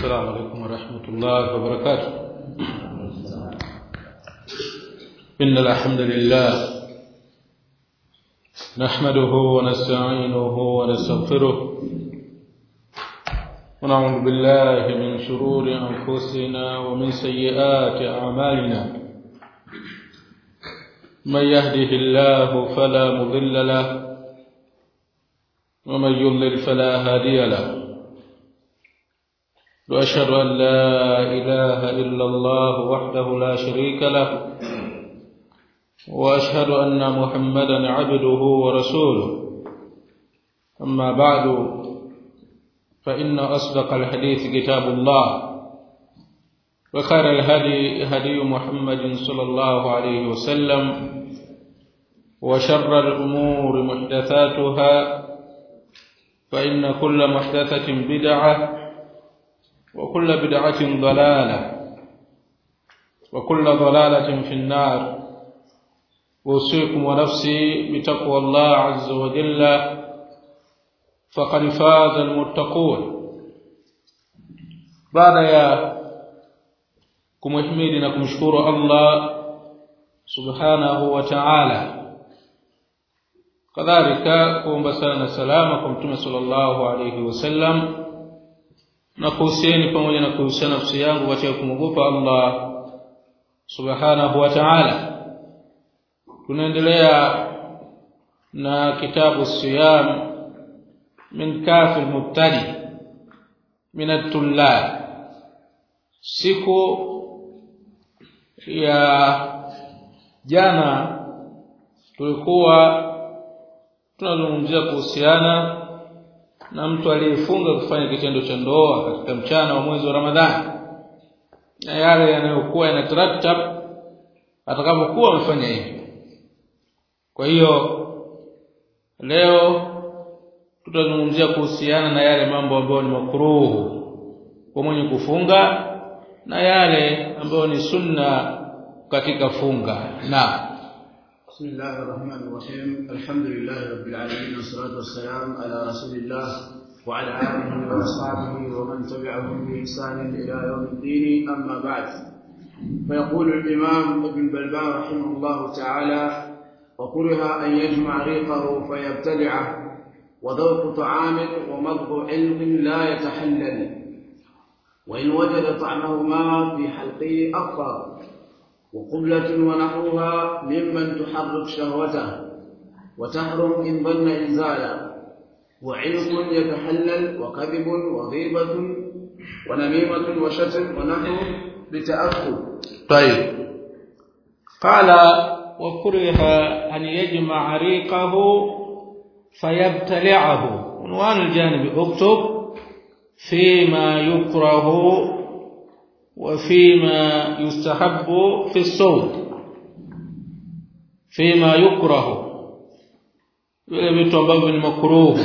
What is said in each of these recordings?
السلام عليكم ورحمة الله وبركاته إن الحمد لله نحمده ونستعينه ونستغفره ونعوذ بالله من شرور أنفسنا ومن سيئات أعمالنا من يهده الله فلا مضل له ومن يضلل فلا هادي له واشهد ان لا اله الا الله وحده لا شريك له واشهد ان محمدا عبده ورسوله اما بعد فان اصدق الحديث كتاب الله وخير الهدي هدي محمد صلى الله عليه وسلم وشر الامور محدثاتها فان كل محدثه بدعه وكل بدعة ضلالة وكل ضلالة في النار أوصيكم ونفسي بتقوى الله عز وجل فقد فاز المتقون بعد يا kumhimidi na kumshukuru Allah subhanahu wa ta'ala kadhalika kuomba sala na salama kwa mtume sallallahu alayhi wasallam na kuhusieni pamoja na kuhusiana nafsi yangu katika kumwogopa Allah subhanahu wa ta'ala tunaendelea na kitabu siyam min kafi mubtadi min at-tullab siku ya jana tulikuwa tunazungumzia kuhusiana na mtu aliyefunga kufanya kitendo cha ndoa katika mchana wa mwezi wa Ramadhani na yale yanayokuwa yanataratab atakapokuwa amefanya hivyo kwa hiyo leo tutazungumzia kuhusiana na yale mambo ambayo ni makruhu kwa mwenye kufunga na yale ambayo ni sunna katika funga na بسم الله الرحمن الرحيم الحمد لله رب العالمين والصلاة والسلام على رسول الله وعلى آله وأصحابه ومن تبعهم بإحسان إلى يوم الدين أما بعد فيقول الإمام ابن بلبان رحمه الله تعالى وكره أن يجمع ريقه فيبتلعه وذوق طعام ومضغ علم لا يتحلل وإن وجد طعمهما في حلقه أفطر وقبلة ونحوها ممن تحرك شهوته وتحرم إن ظن إنزالا وعنق يتحلل وكذب وغيبة ونميمة وشتم ونحو بتأخر طيب قال وكره أن يجمع ريقه فيبتلعه عنوان الجانب اكتب فيما يكره وفيما يستحب في الصوم فيما يكره vile vitu ambavyo ni makruhu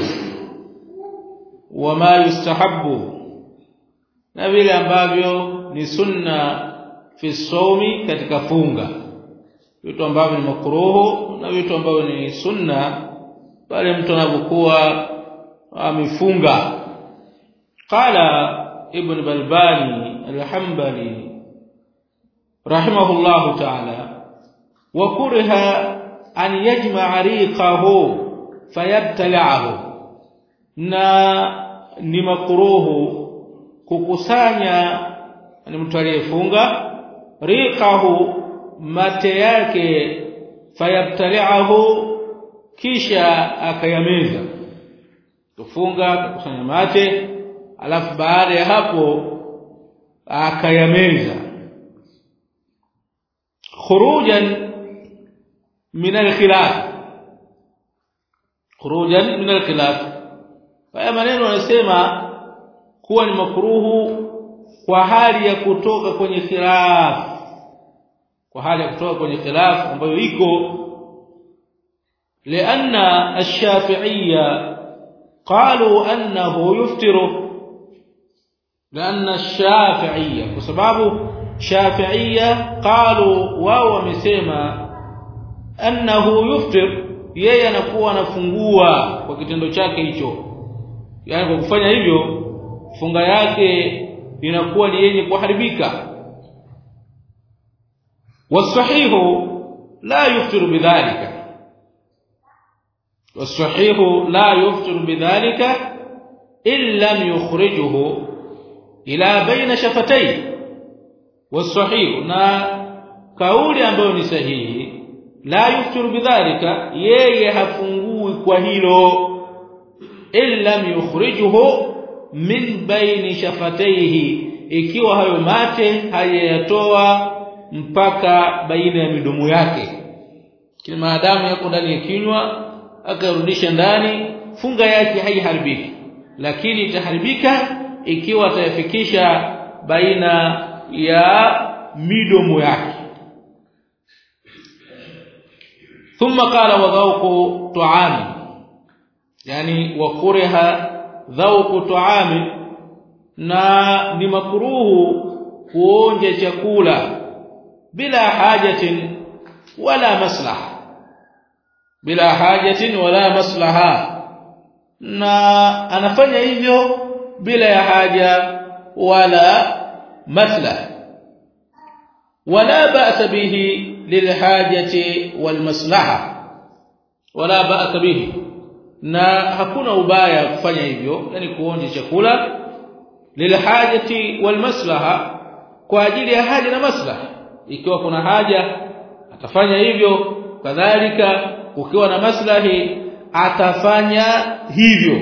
wama yustahabbu na vile ambavyo ni sunna fi somi katika funga vitu ambavyo ni makruhu na vitu ambavyo ni sunna pale mtu anapokuwa amefunga qala ibn balbani al-hanbali rahimahullah ta'ala wa kuriha an yajma'a riqahu fayabtala'ahu na ni makruhu kukusanya ni mtu aliyefunga riqahu mate yake fayabtala'ahu kisha akayameza kufunga kukusanya mate alafu baada ya hapo akayameza khurujan min al-khilaf khurujan min al-khilaf haya maneno wanasema kuwa ni makruhu kwa hali ya kutoka kwenye khilaf kwa hali ya kutoka kwenye khilaf ambayo iko لأن الشافعية قالوا أنه يفطر لأن الشافعية بسبب شافعية قالوا wao wamesema annahu yuftir yeye anakuwa anafungua kwa kitendo chake hicho yani kwa kufanya hivyo funga yake inakuwa ni yenye kuharibika wasahihu la yuftiru bidhalika wasahihu la yuftiru bidhalika illa yukhrijuhu ila baina shafatayhi wasahihu na kauli ambayo ni sahihi la yuftiru bidhalika yeye hafungui kwa hilo illa yukhrijuhu min baini shafataihi ikiwa hayo mate hayayatoa mpaka baina ya midomo yake kile maadamu yako ndani ya kinywa akarudisha ndani funga yake haiharibiki lakini itaharibika ikiwa atayafikisha baina ya midomo yake ثم قال وذوق طعام يعني وكره ذوق طعام na ni makruhu kuonja chakula bila hajatin wala maslaha bila hajatin wala maslaha na anafanya hivyo bila ya haja wala maslaha wala ba'sa bihi lilhajati walmaslaha wala ba'sa bihi na hakuna ubaya kufanya hivyo yani kuonja chakula lilhajati walmaslaha kwa ajili ya haja na maslaha ikiwa kuna haja atafanya hivyo kadhalika ukiwa na maslahi atafanya hivyo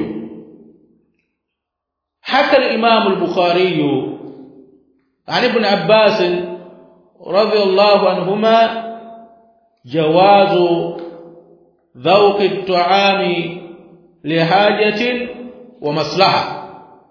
hata al-Imam al-Bukhari عن ابن عباس رضي الله عنهما جواز ذوق الطعام لحاجة ومصلحة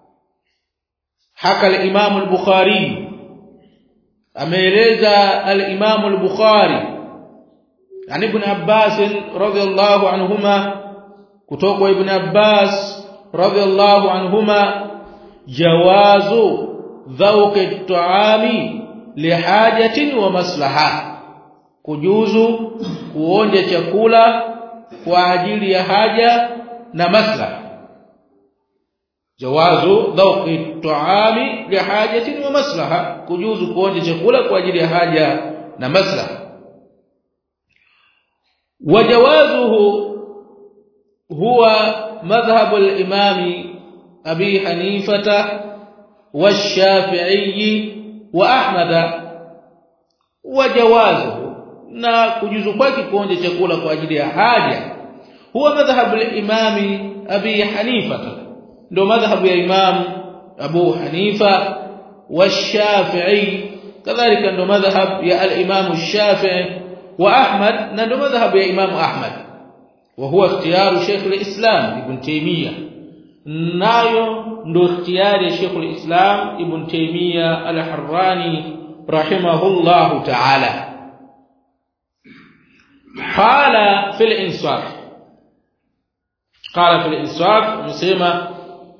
حكى الإمام البخاري ameeleza al-Imam al-Bukhari عن ابن عباس رضي الله عنهما kutoka ibn Abbas رضي الله عنهما جواز ذوق الطعام لحاجه ومصلحه kujuzu kuonja chakula kwa ajili ya haja na maslaha jawazu dhawqi tuami lihajatin wa maslaha kujuzu kuonja chakula kwa ajili ya haja na maslaha wajawazuhu huwa madhhab al-imam abi hanifata والشافعي واحمد وجوازه na kujuzu kwake kuonja chakula kwa ajili ya haja huwa madhhabu al-imam abi hanifa ndo madhhabu ya imam abu hanifa والشافعي kadhalika ndo madhhab ya al-imam ash-shafi'i wa ahmad na ndo madhhab ya imam ahmad wa huwa ikhtiyar shaykh al-islam ibn taymiyyah nayo ndo ikhtiyari ya shaykh al-islam ibn taymiyyah al-harrani rahimahullah ta'ala قال في الانصاف قال في الانصاف مسمى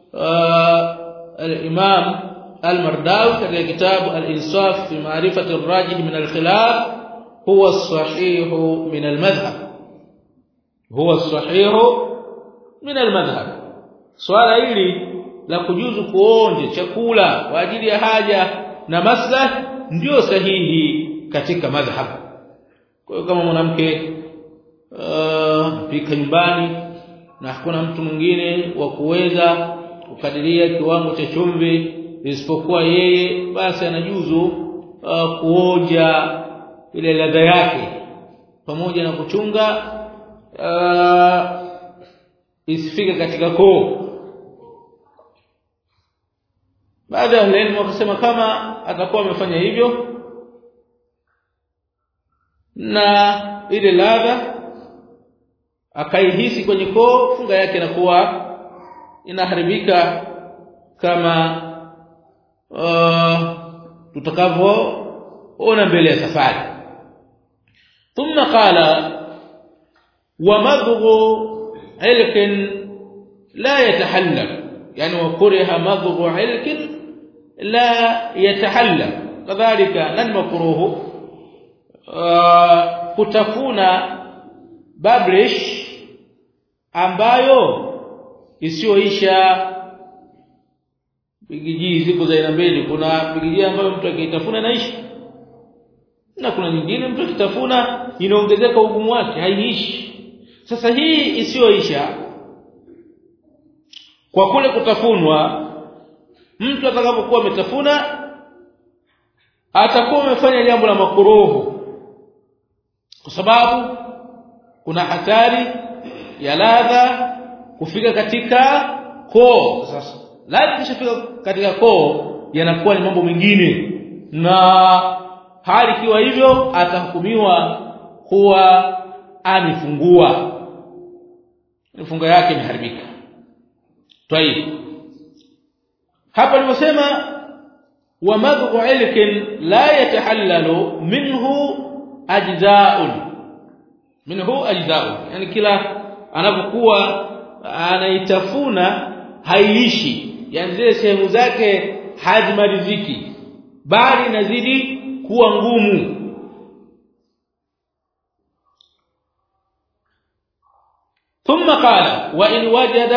الامام المرداوي في كتاب الانصاف في معرفه الراجح من الخلاف هو الصحيح من المذهب هو الصحيح من المذهب swala hili la kujuzu kuonja chakula kwa ajili ya haja na maslahi ndio sahihi katika madhhab kwa hiyo kama mwanamke uh, pika nyumbani na hakuna mtu mwingine wa kuweza kukadiria kiwango cha chumvi isipokuwa yeye basi anajuzu uh, kuonja ile ladha yake pamoja na kuchunga uh, isifike katika koo baada ya elimu wakasema kama atakuwa amefanya hivyo na ile ladha akaihisi kwenye koo funga yake inakuwa inaharibika kama uh, tutakavyoona mbele ya safari thumma qala wa madghu ilkin la yatahallal yani wa kuriha madghu ilkin la yatahallal kadhalika lan makruhu Uh, kutafuna babrish ambayo isiyoisha bigiji ziko za aina mbili kuna bigiji ambayo mtu akitafuna inaishi na kuna nyingine mtu akitafuna inaongezeka ugumu wake haiishi sasa hii isiyoisha kwa kule kutafunwa mtu atakapokuwa ametafuna atakuwa amefanya jambo la makuruhu kwa sababu kuna hatari ya ladha kufika katika koo sasa ladha kishafika katika koo yanakuwa ni mambo mengine na hali ikiwa hivyo atahukumiwa kuwa amefungua funga yake imeharibika طيب hapa nimesema wa madhu ilkin la yatahallalu minhu ajza'un minhu ajza'un yani kila anapokuwa anaitafuna haiishi yani zile sehemu zake hazimaliziki bali inazidi kuwa ngumu ثم قال وان وجد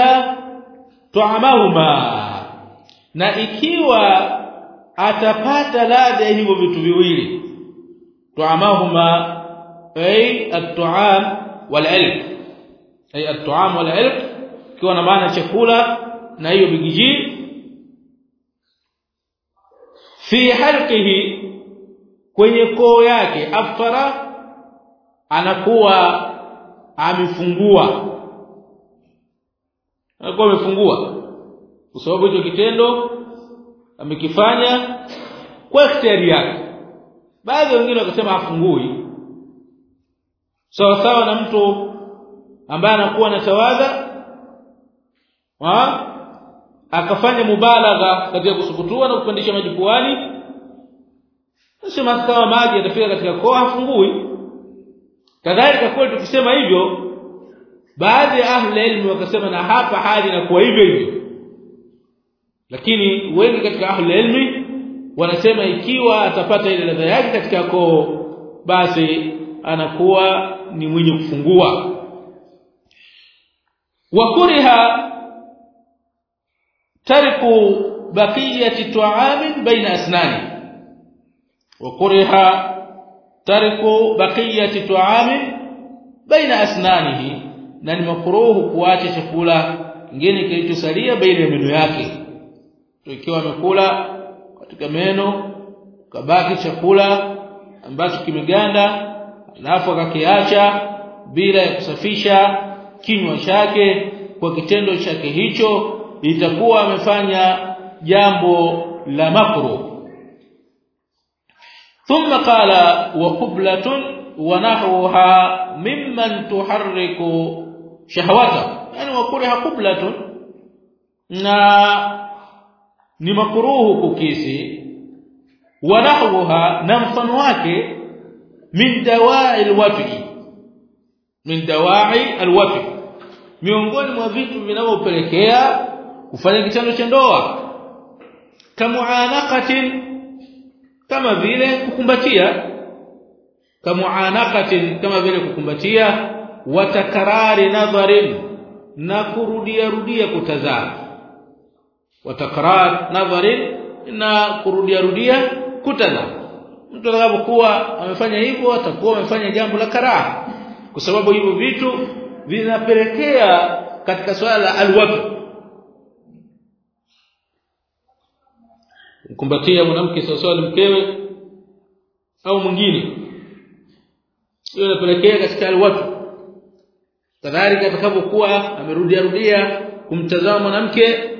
طعمهما na ikiwa atapata ladha ya hivyo vitu viwili طعمهما ay at-ta'am wal-ilm ay at-ta'am wal-ilm ikiwa na maana chakula na hiyo bigiji fi halqihi kwenye koo yake aftara anakuwa amefungua anakuwa amefungua kwa sababu hicho kitendo amekifanya kwa ikhtiyari yake baadhi wengine wakasema afungui sawa so, sawa na mtu ambaye anakuwa na tawadha akafanya mubalagha katika kusukutua na kupandisha maji puani sema kama maji yatafika katika koo hafungui kadhalika kwa tukisema hivyo baadhi ya ahli ilmu wakasema na hapa hali inakuwa hivyo hivyo lakini wengi katika ahli ilmi wanasema ikiwa atapata ile ladha yake katika koo basi anakuwa ni mwenye kufungua wa kuriha tarku baqiyati ta'amin baina asnani wa kuriha tarku baqiyati ta'amin baina asnanihi na ni makruhu kuacha chakula kingine kilichosalia baina ya meno yake ikiwa amekula katika meno kabaki chakula ambacho kimeganda alafu akakiacha bila ya kusafisha kinywa chake kwa kitendo chake hicho itakuwa amefanya jambo la makruh ثم قال وقبلة ونحوها ممن تحرك شهوته يعني وكره قبلة na ni makruhu kukisi wanahwaha na mfano wake min dawai alwafi min dawai alwafi miongoni mwa vitu vinavyopelekea kufanya kitendo cha ndoa kamuanaqatin kama vile kukumbatia kamuanaqatin kama vile kukumbatia watakarari nadharin na kurudia rudia kutazama watakrar nadharin na kurudia rudia kutazama mtu atakapokuwa amefanya hivyo atakuwa amefanya jambo la karaha kwa sababu hivyo vitu vinapelekea katika swala la alwatu kumbatia mwanamke sawasawa na mkewe au mwingine hiyo inapelekea katika alwatu kadhalika atakapokuwa amerudia rudia kumtazama mwanamke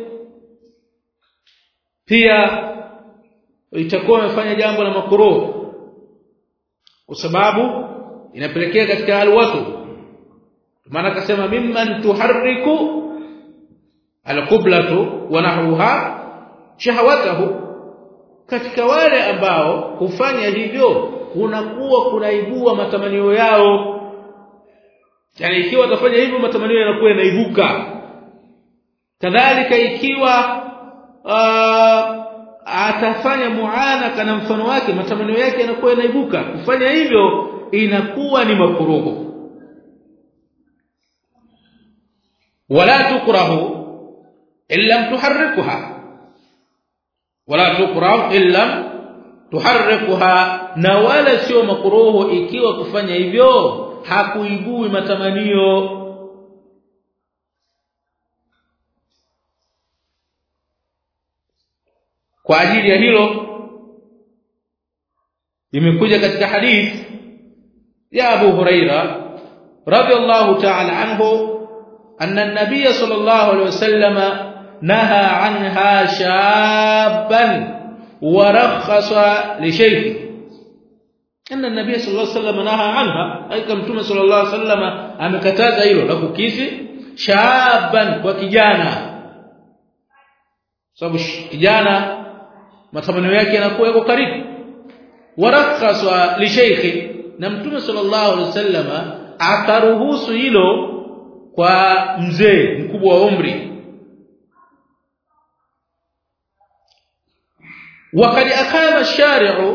pia itakuwa amefanya jambo la makruh kwa sababu inapelekea katika alwatu maana akasema mimman tuharriku alqiblatu wa nahruha shahawatahu katika wale ambao hufanya hivyo kunakuwa kunaibua matamanio yao yani ikiwa atafanya hivyo matamanio yanakuwa yanaibuka kadhalika ikiwa uh, atafanya muanaka na mfano wake matamanio yake yanakuwa yanaibuka kufanya hivyo inakuwa ni makuruhu wala tukrahu illa tuharrikuha wala tukrah illa tuharrikuha na wala sio makruhu ikiwa kufanya hivyo hakuibui matamanio kwa ajili ya hilo imekuja katika hadith ya Abu Huraira radiyallahu ta'ala anhu anna an-nabiy sallallahu alayhi wasallam naha anha shaban wa rakhasa li shaykh anna an-nabiy sallallahu alayhi wasallam naha anha aika mtume sallallahu alayhi wasallam amekataza hilo la kukisi shaban kwa kijana sababu kijana matamanio yake yanakuwa yako karibu warakhasa li shaykhi na mtume sallallahu alaihi wasallama akaruhusu hilo kwa mzee mkubwa wa umri وقد اقام الشارع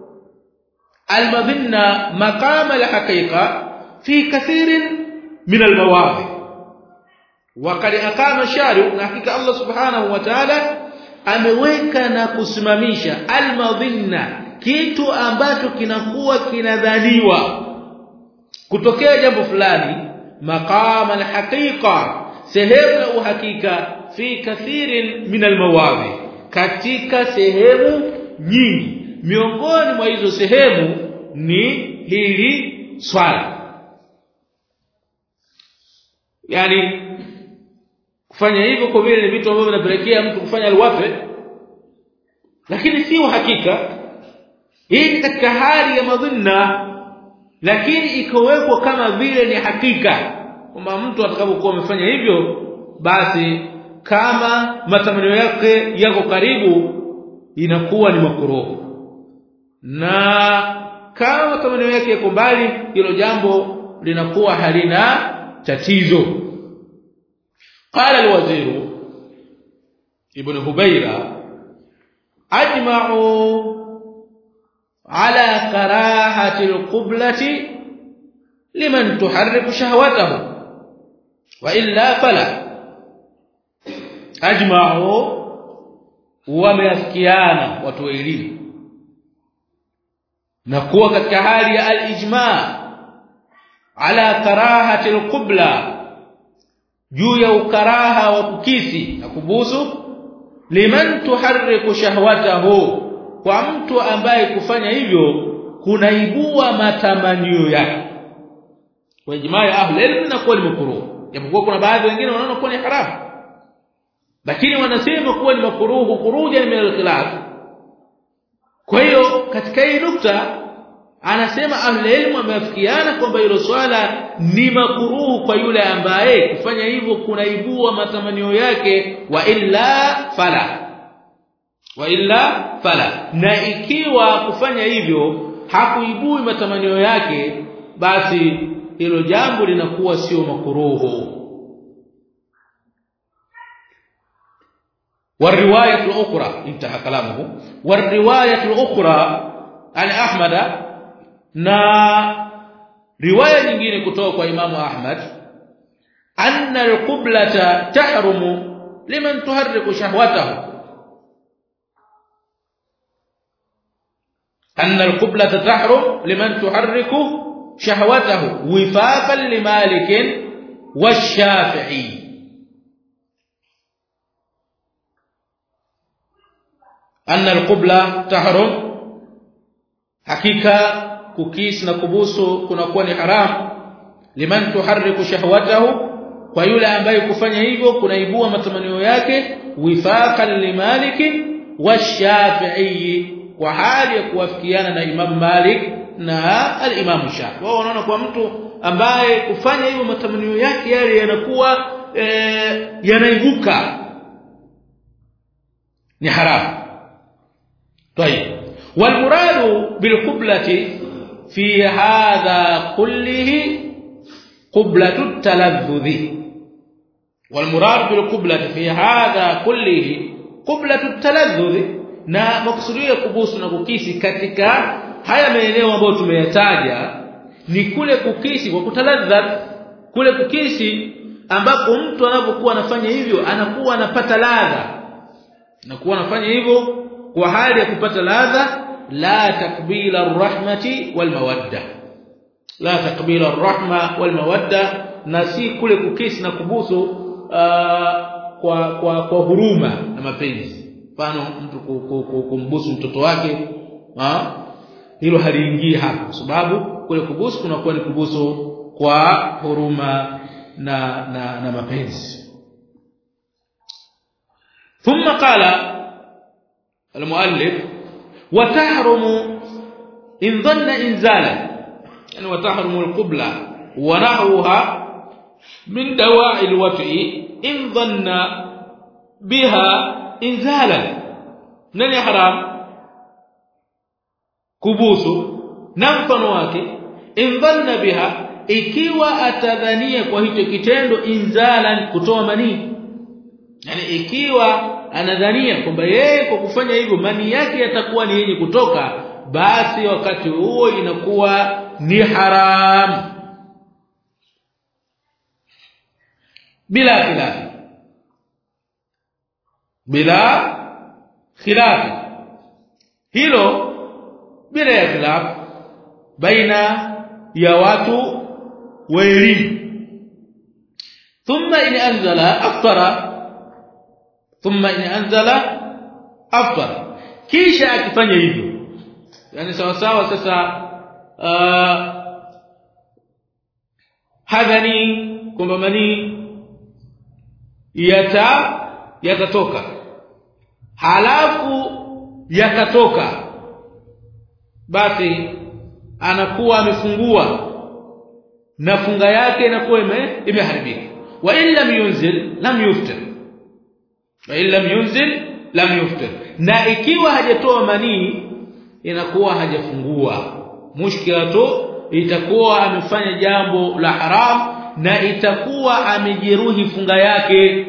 المظنه مقام الحقيقه في كثير من المواضع وقد اقام الشارع na hakika Allah subhanahu wa ta'ala ameweka na kusimamisha almadhinna kitu ambacho kinakuwa kinadhaniwa kutokea jambo fulani maqama alhaqiqa sehemu ya uhakika fi kathirin min almawadhi katika sehemu nyingi miongoni mwa hizo sehemu ni hili swala yani kufanya hivyo kwa vile ni vitu ambavyo vinapelekea mtu kufanya alwafe lakini si uhakika hii ni katika hali ya madhinna lakini ikowekwa kama vile ni hakika kwamba mtu atakapokuwa amefanya hivyo basi kama matamanio yake yako karibu inakuwa ni makruh na kama matamanio yake yako mbali hilo jambo linakuwa halina tatizo qala alwazir ibn hubayra ajma'u على كراهه القبلة لمن تحرك شهوته والا فلا اجمعوا wameafikiana watu wa elimu na kuwa katika hali ya al-ijma ala karahati al-qibla juu ya ukaraha wa kukisi na kubusu liman tuharriku shahwatahu kwa mtu ambaye kufanya hivyo kunaibua matamanio yake kwa ijmaa ya ahli ilm na kuwa ni makruh japokuwa kuna baadhi wengine wanaona kuwa ni haramu lakini wanasema kuwa ni makruh kuruja min al-khilaf kwa hiyo katika hii nukta anasema ahli ilm wameafikiana kwamba hilo swala ni makruh kwa yule ambaye kufanya hivyo kunaibua matamanio yake wa illa fala wa illa fala na ikiwa kufanya hivyo hakuibui matamanio yake basi hilo jambo linakuwa sio makuruhu والروايه الاخرى انتهى كلامه والروايه الاخرى عن احمد na riwaya nyingine kutoka kwa imamu ahmad anna al-qiblata tahrumu liman tuharriku shahwatahu أن القبلة تحرم لمن تحرك شهوته وفاقا لمالك والشافعي أن القبلة تحرم حقيقة kukis na kubusu kunakuwa ni haram liman tuharriku shahwatahu kwa yule ambaye kufanya hivyo kunaibua matamanio yake wifaqan limaliki washafi'i kwa hali ya kuwafikiana na Imam Malik na al-Imam Shafi wao wanaona kwa mtu ambaye kufanya hivyo matamanio yake yale yanakuwa e, yanaibuka ni haramu طيب والمراد بالقبلة في هذا كله قبلة التلذذ والمراد بالقبلة في هذا كله قبلة التلذذ na makusudio ya kubusu na kukisi katika haya maeneo ambayo tumeyataja ni kule kukisi kwa kutaladha kule kukisi ambapo mtu anapokuwa anafanya hivyo anakuwa anapata ladha anakuwa anafanya hivyo kwa hali ya kupata ladha la takbila arrahmati walmawadda la takbila arrahma walmawadda na si kule kukisi na kubusu uh, kwa kwa kwa huruma na mapenzi mfano mtu kumbusu mtoto wake ha? hilo haliingii hapo sababu kule kubusu kunakuwa ni kubusu kwa huruma na na, na mapenzi ثم قال المؤلف وتحرم ان ظن انزالا يعني وتحرم القبلة ونحوها من دواعي الوطء ان ظن بها انزالا nani haram kubusu na mfano wake in dhanna biha ikiwa atadhania kwa hicho kitendo inzalan kutoa manii yani ikiwa anadhania kwamba yeye kwa kufanya hivyo mani yake yatakuwa ni yenye kutoka basi wakati huo inakuwa ni haram bila khilaf bila khilaf hilo bila ya khilaf baina ya watu wa elimu thumma in anzala aftara thumma in anzala aftara kisha akifanya hivyo yani sawa sawa sasa uh, hadhani kwamba manii yata yatatoka halafu yakatoka basi anakuwa amefungua na funga yake inakuwa ime, imeharibika wa illa yunzil lam yuftir wa illa yunzil lam yuftir na ikiwa hajatoa manii inakuwa hajafungua mushkila tu itakuwa amefanya jambo la haram na itakuwa amejeruhi funga yake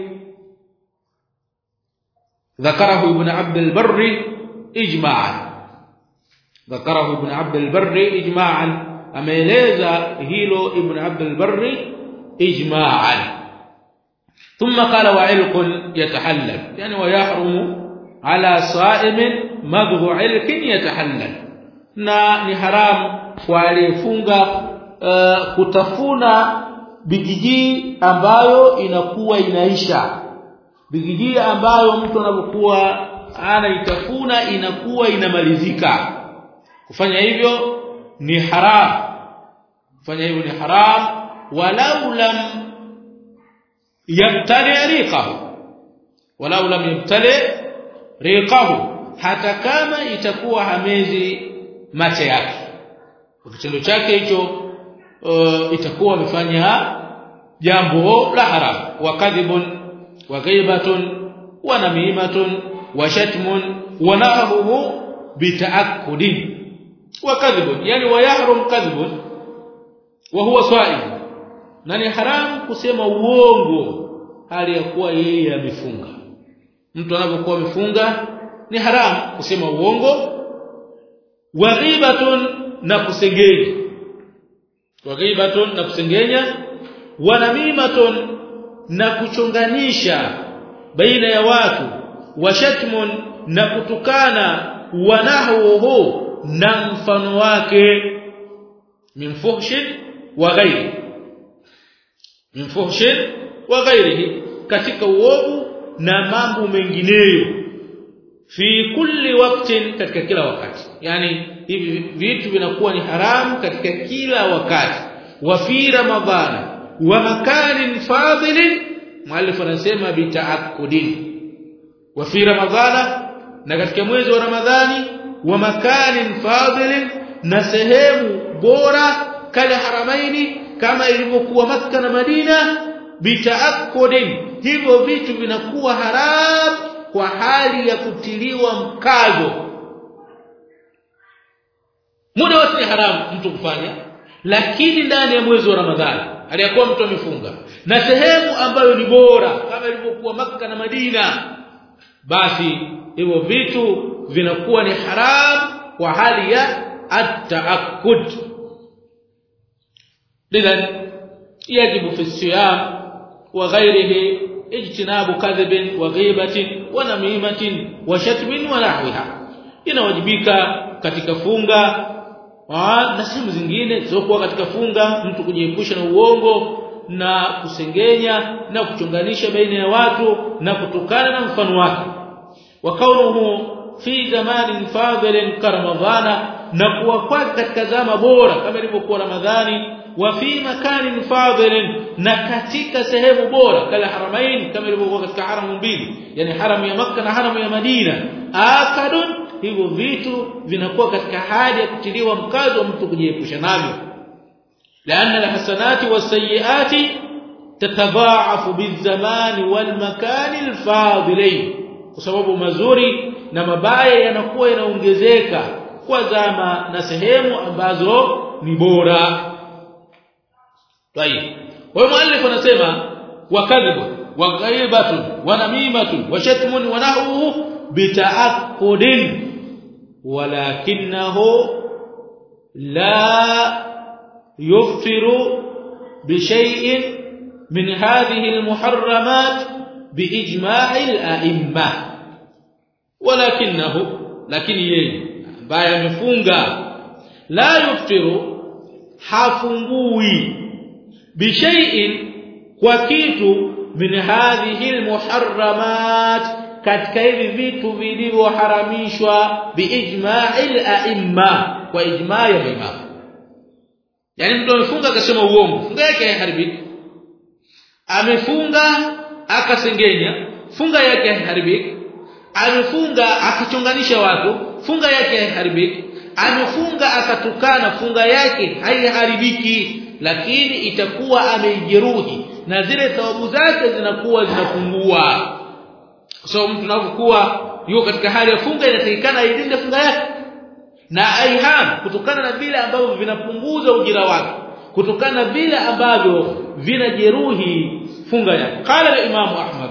ذكره ابن عبد البر اجماعا ذكره ابن عبد البر اجماعا ameeleza hilo ibn abd al-barr ijma'an thumma qala wa ilqun yatahallal yani wa yahrumu ala sa'imin madhu ilqin yatahallal na ni haram kwa aliyefunga uh, kutafuna bigiji ambayo inakuwa inaisha bigiji ambayo mtu anapokuwa anaitafuna inakuwa inamalizika kufanya hivyo ni haram kufanya hivyo ni haram walau lam yabtali riqahu walau lam yabtali riqahu hata kama itakuwa hamezi macho yake kwa kitendo chake hicho uh, itakuwa amefanya jambo la haram wa kadhibun wa ghaibatun wa namimatun wa shatmun wa nahuhu bitaakkudin وكذب يعني ويحرم كذب وهو صائم na ni haram kusema uongo hali ya kuwa yeye amefunga mtu anapokuwa amefunga ni haram kusema uongo wa ghibatun na kusengenya wa ghibatun na kusengenya wa namimatun na kuchonganisha baina ya watu wa shatmun na kutukana wa nahwuhu na mfano wake min fuhshin wa ghairi min fuhshin wa ghairihi katika uovu na mambo mengineyo fi kulli waqtin katika kila wakati yani hivi vitu vinakuwa ni haramu katika kila wakati wa fi ramadhana wa makanin fadilin mwalifu anasema bitaakkudin wa fi ramadhana na katika mwezi wa ramadhani wa makanin fadilin na sehemu bora kale haramaini kama ilivyokuwa Makka na Madina bitaakkudin hivyo vitu vinakuwa haram kwa hali ya kutiliwa mkazo muda wote haramu mtu kufanya lakini ndani ya mwezi wa Ramadhani aliyakuwa mtu amefunga na sehemu ambayo ni bora kama ilivyokuwa Makka na Madina basi hivyo vitu vinakuwa ni haram kwa hali ya at-ta'akkud lidhan yajibu fi siyam wa ghayrihi ijtinabu kadhibin wa ghibatin wa namimatin wa shatmin wa nahwiha inawajibika katika funga na sehemu zingine zilizokuwa katika funga mtu kujiepusha na uongo na kusengenya na kuchonganisha baina ya watu na kutokana na mfano wake wa kaunuhu fi zamanin fadhilin karamadhana na kuwa kwake katika zama bora kama ilivyokuwa ramadhani wa fi makanin fadhilin na katika sehemu bora kala haramain kama ilivyokuwa katika haramu mbili yani haramu ya makka na haramu ya madina akadun hivyo vitu vinakuwa katika hali ya kutiliwa mkazo wa mtu kujiepusha navyo لأن الحسنات والسيئات تتضاعف بالزمان والمكان الفاضلين kwa sababu mazuri na mabaya yanakuwa yanaongezeka kwa zama na sehemu ambazo ni bora طيب والمؤلف anasema wakadhibu wa ghaibatun wa namimatun wa shatmun wa nahwuhu bita'aqqudin walakinahu la يفطر بشيء من هذه المحرمات باجماع الائمه ولكنه لكن yeye ambaye amefunga la yuftiru hafungui bishai'in kwa kitu min hadhihi almuharramat katika hivi vitu vilivyoharamishwa biijma'il a'imma kwa ijma' ya maimamu yani mtu amefunga akasema uongo funga yake haiharibiki amefunga akasengenya funga yake haiharibiki amefunga akachonganisha watu funga yake haiharibiki amefunga akatukana funga yake haiharibiki lakini itakuwa ameijeruhi na zile thawabu zake zinakuwa zinapungua kwa sababu mtu anapokuwa yuko katika hali ya funga inatakikana ailinde funga yake na aiham kutokana na vile ambavyo vinapunguza ujira wake kutokana na vile ambavyo vinajeruhi funga yake qala al-imam ahmad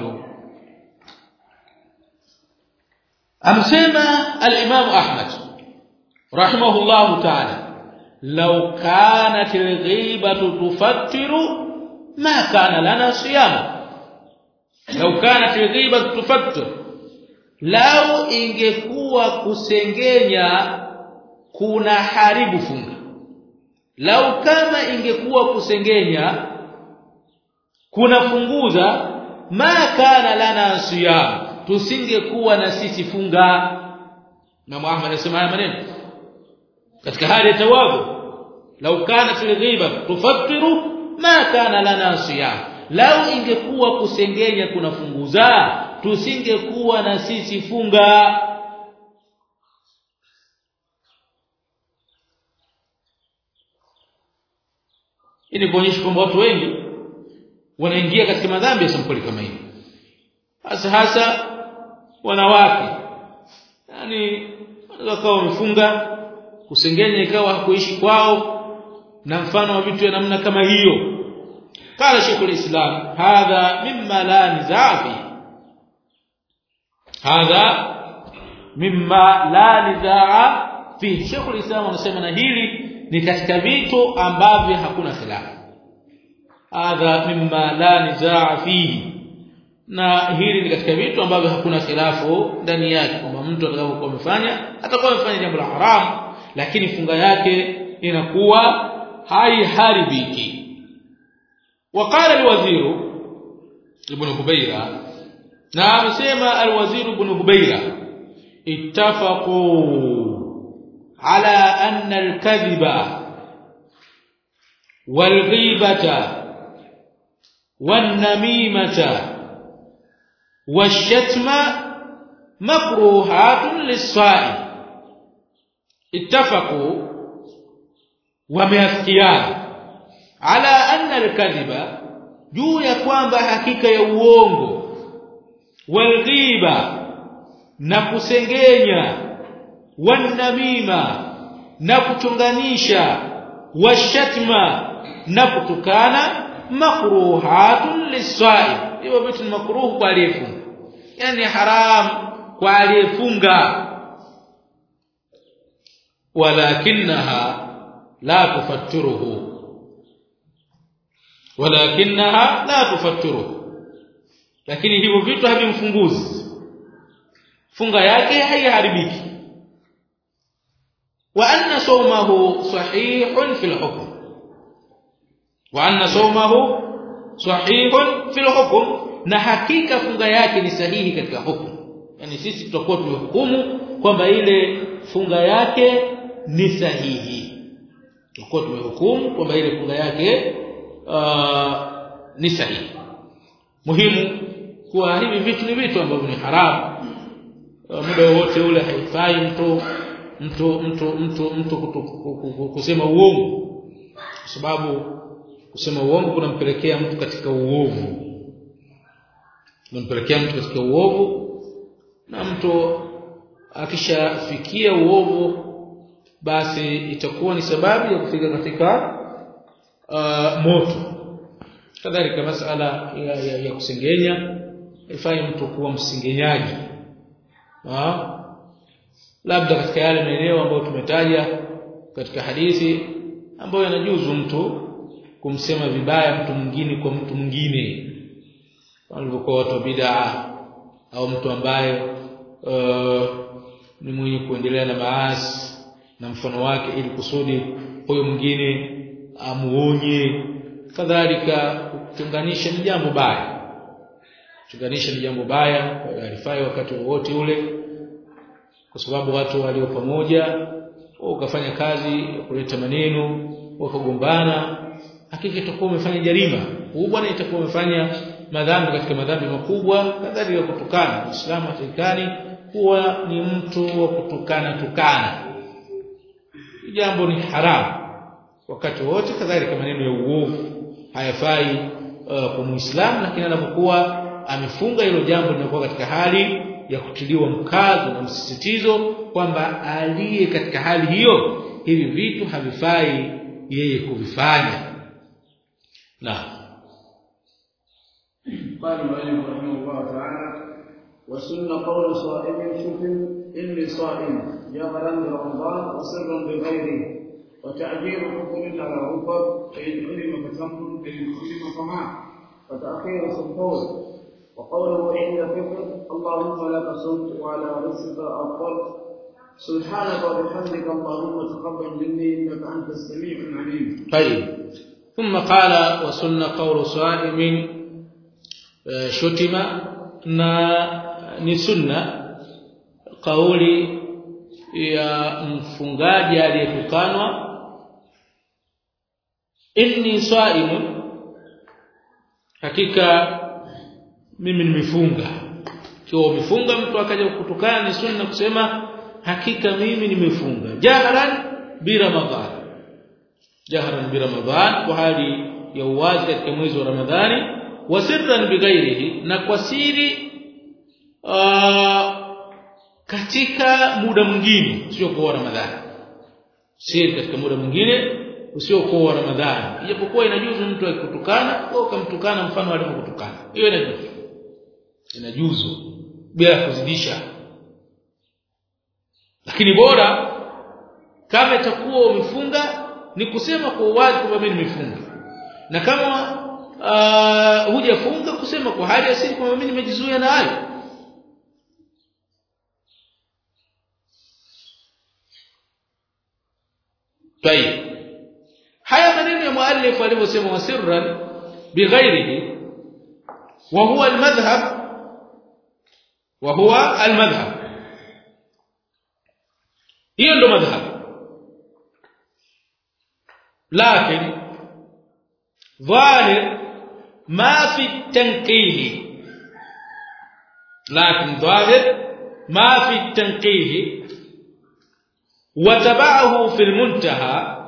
amsema al-imam ahmad rahimahullah ta'ala law kanat al-ghibatu tufattiru ma kana lana siyam law kanat al-ghibatu tufattiru lao ingekuwa kusengenya kuna haribu funga lau kama ingekuwa kusengenya kunafunguza ma kana lana siyam tusingekuwa na sisi funga na Muhammad anasema haya maneno katika hali ya tawabu lau kana fil ghiba tufattiru ma kana lana siyam lau ingekuwa kusengenya kunafunguza tusingekuwa na sisi funga ili kuonyesha kwamba watu wengi wanaingia katika madhambi ya sampuli kama hii hasa hasa wanawake yani wanaweza kuwa wamefunga kusengenya ikawa hakuishi kwao na mfano wa vitu ya namna kama hiyo قال شيخ الإسلام هذا مما لا نزاع فيه هذا مما لا نزاع فيه شيخ الإسلام anasema na hili ni katika vitu ambavyo hakuna khilafu hadha mimma la nizaa fihi na hili ni katika vitu ambavyo hakuna khilafu ndani yake kwamba mtu atakapokuwa amefanya atakuwa amefanya jambo la haramu lakini funga yake inakuwa haiharibiki وقال الوزير ابن هبيرة نعم سمع الوزير ابن هبيرة اتفقوا على أن الكذب والغيبة والنميمة والشتم مكروهات للصائم اتفقوا وميافقيان ala anna al-kadhiba juu ya kwamba hakika ya uongo walghiba na kusengenya wanamima na kuchonganisha washatma na kutukana makruhatun lisaim hivyo vitu ni makruh kwa aliyefunga yani haram kwa aliyefunga walakinaha la tufattiruhu walakinaha la tufattiruhu lakini hivyo vitu havimfunguzi funga yake haiharibiki wa anna sawmahu sahihun fil hukm wa anna sawmahu sahihun fil hukm na hakika funga yake ni sahihi katika hukumu yani sisi tutakuwa tumehukumu kwamba ile funga yake ni sahihi tutakuwa tumehukumu kwamba ile funga yake uh, ni sahihi muhimu kuwa hivi vitu ni vitu ambavyo ni haramu uh, muda wote ule haifai mtu mtu mtu mtu mtu kutu, kusema uongo kwa sababu kusema uongo kunampelekea mtu katika uovu kunampelekea mtu katika uovu na mtu akishafikia uovu basi itakuwa ni sababu ya kufika katika uh, moto kadhalika masala ya, ya, ya kusengenya ifanye mtu kuwa msengenyaji ha? labda katika yale maeneo ambayo tumetaja katika hadithi ambayo yanajuzu mtu kumsema vibaya mtu mwingine kwa mtu mwingine walivyokuwa watu wa bid'a au mtu ambaye uh, ni mwenye kuendelea na maasi na mfano wake ili kusudi huyo mwingine amuonye kadhalika kutenganisha ni jambo baya kutenganisha ni jambo baya alifai wakati wowote ule kwa sababu watu walio pamoja ukafanya kazi ya kuleta maneno wakagombana hakika itakuwa umefanya jarima kubwa na itakuwa umefanya madhambi katika madhambi makubwa kadhalika kutukana Uislamu hatakikani kuwa ni mtu wa kutukana tukana jambo ni haramu wakati wote kadhalika maneno ya uovu hayafai uh, kwa muislamu lakini anapokuwa amefunga hilo jambo linakuwa katika hali ya kutiliwa mkazo na msisitizo kwamba aliye katika hali hiyo hivi vitu havifai yeye kuvifanya na قال المؤلف رحمه الله تعالى وسن قول صائم شكر اني صائم جهرا برمضان وسرا بغيره وتعجيل حكم على ركب فان علم فتم فان علم فما وتاخير سحور وقوله عند فطر اللهم لك صمت وعلى رزقك افطرت سبحانك وبحمدك اللهم تقبل مني انك انت السميع العليم طيب ثم قال وسن قول صائم شتم na ni sunna kauli ya mfungaji aliyetukanwa inni saimun hakika mimi nimefunga kiwa umefunga mtu akaja kutukana ni sunna kusema hakika mimi nimefunga jahran bi ramadhan jahran bi ramadhan kwa hali ya uwazi katika mwezi wa ramadhani wa sirran bighairihi na kwa siri uh, katika muda mwingine sio kwa ramadhani siri katika muda mwingine usio kwa ramadhani ijapokuwa inajuzu mtu akikutukana au kumtukana mfano alivyokutukana hiyo inajuzu inajuzu bila kuzidisha lakini bora kama itakuwa umefunga ni kusema kwa uwazi kwamba mimi nimefunga na kama uh, hujafunga kusema kwa hali asili kwamba mimi nimejizuia na hayo طيب haya maneno ya muallif alivyosema wasirran bighairihi wa huwa almadhhab wa huwa almadhhab hiyo ndo madhhab lakini ظاهر ما في التنقيه لكن ظاهر ما في التنقيه وتبعه في المنتهى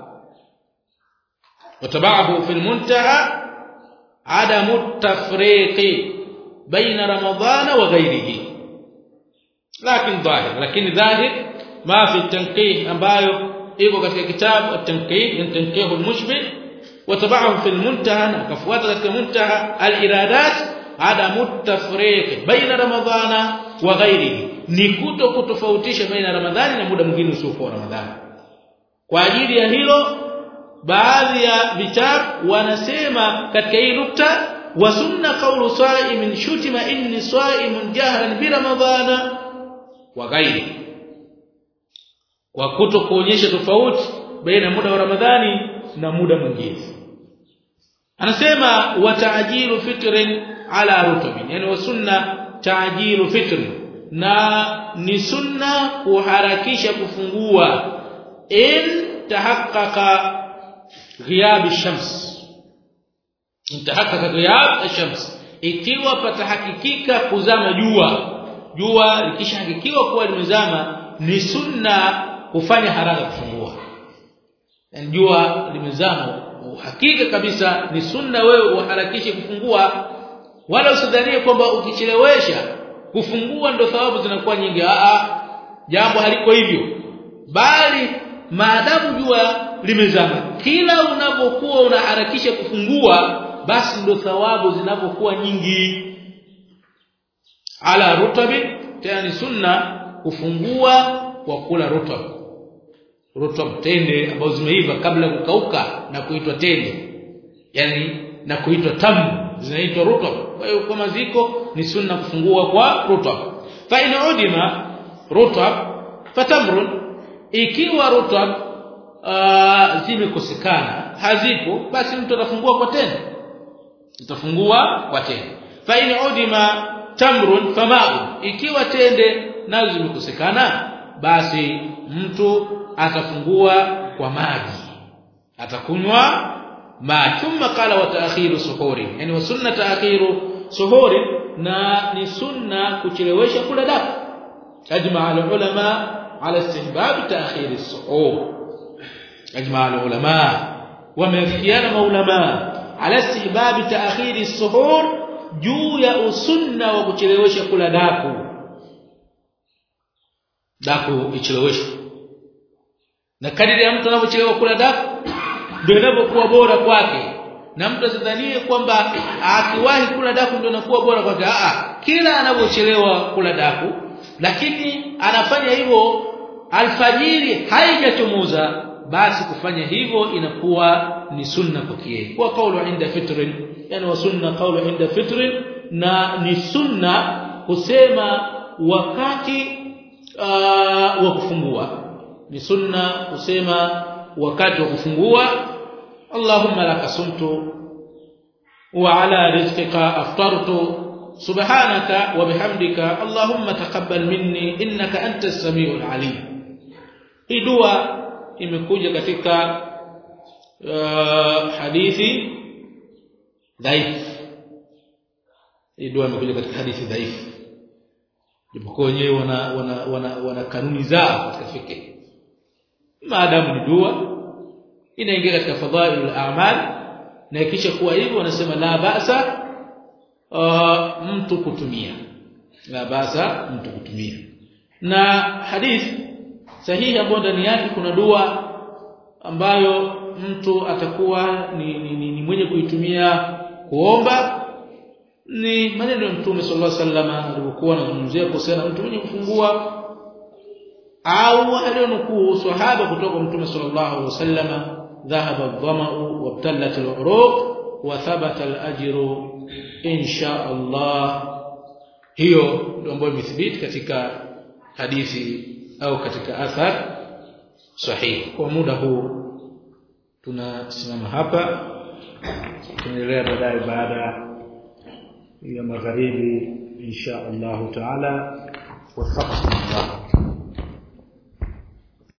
وتبعه في المنتهى عدم التفريق بين رمضان وغيره لكن ظاهر لكن ظاهر ما في التنقيه ambayo iko katika kitabu at-tanqih at-tanqih al-mushbih وتبعه في المنتهى akafuata katika muntaha al-iradat adamu at-tafriq baina ramadhana wa ghairihi ni kuto kutofautisha baina ramadhani na muda mwingine usiokuwa ramadhani kwa ajili ya hilo baadhi ya vitabu wanasema katika hii nukta wa sunna qawlu sa'imin shutima inni sa'imun jahran bi ramadhana wa ghairi kwa kuto kuonyesha tofauti baina muda wa Ramadhani na muda mwingine anasema wa ta'jilu fitrin ala rutubin yani wa sunna ta'jilu fitrin na ni sunna kuharakisha kufungua in tahaqqaqa ghiyab ash-shams in tahaqqaqa ghiyab ash-shams ikiwa patahakikika kuzama jua jua likishahakikiwa kuwa limezama ni sunna kufanya haraka kufungua yani jua limezama uhakika kabisa ni sunna wewe uharakishe kufungua wala usidhanie kwamba ukichelewesha kufungua ndo thawabu zinakuwa nyingi a a jambo haliko hivyo bali maadamu jua limezama kila unapokuwa unaharakisha kufungua basi ndo thawabu zinapokuwa nyingi ala rutabi tena sunna kufungua kwa kula rutab rutab tende ambazo zimeiva kabla kukauka na kuitwa tende yani na kuitwa tamu zinaitwa rutab kwa hiyo kwa maziko ni sunna kufungua kwa rutab fa in udima rutab fatamrun ikiwa rutab zimekosekana hazipo basi mtu atafungua kwa tende utafungua kwa tende fa in udima tamrun fama'u ikiwa tende nazo zimekosekana basi mtu atafungua kwa maji atakunywa ma thumma qala wa ta'khiru suhuri yani wa sunna ta'khiru suhuri na ni sunna kuchelewesha kula daku ajma al ulama ala istihbab ta'khir as-suhur ajma al ulama wamefikiana maulama ala istihbab ta'khir as-suhur juu ya usunna wa kuchelewesha kula daku daku icheleweshwe na kadiri ya mtu anavyochelewa kula daku ndio inapokuwa bora kwake na mtu asidhanie kwamba akiwahi kula daku ndio inakuwa bora kwake a kila anapochelewa kula daku lakini anafanya hivyo alfajiri haijachomoza basi kufanya hivyo inakuwa ni sunna kwake kwa kaulu inda fitrin yani wa sunna kaulu inda fitrin na ni sunna kusema wakati uh, wa kufungua ni sunna kusema wakati wa kufungua Allahumma laka sumtu wa ala rizqika aftartu subhanaka wa bihamdika Allahumma taqabbal minni innaka antas samiul alim hii dua imekuja katika uh, hadithi dhaif hii dua imekuja katika hadithi dhaifu japokuwa wenyewe wana wana, wana wana kanuni zao katika fikra maadamu ni dua inaingia katika fadhailul a'mal na ikisha kuwa hivyo wanasema la basa uh, mtu kutumia la basa mtu kutumia na hadith sahihi ambayo ndani yake kuna dua ambayo mtu atakuwa ni, ni, ni, ni mwenye kuitumia kuomba ni maneno ya Mtume sallallahu alaihi wasallam alipokuwa anazungumzia kuhusiana mtu mwenye kufungua au alionukuu sahaba kutoka Mtume sallallahu alaihi wasallam dhahaba adh-dhama'u wabtallat al-uruq wa thabata al-ajru insha Allah hiyo ndio ambayo imethibiti katika hadithi au katika athar sahihi kwa muda huu tunasimama hapa tunaendelea baadaye baada ya magharibi insha Allah taala wafaqqana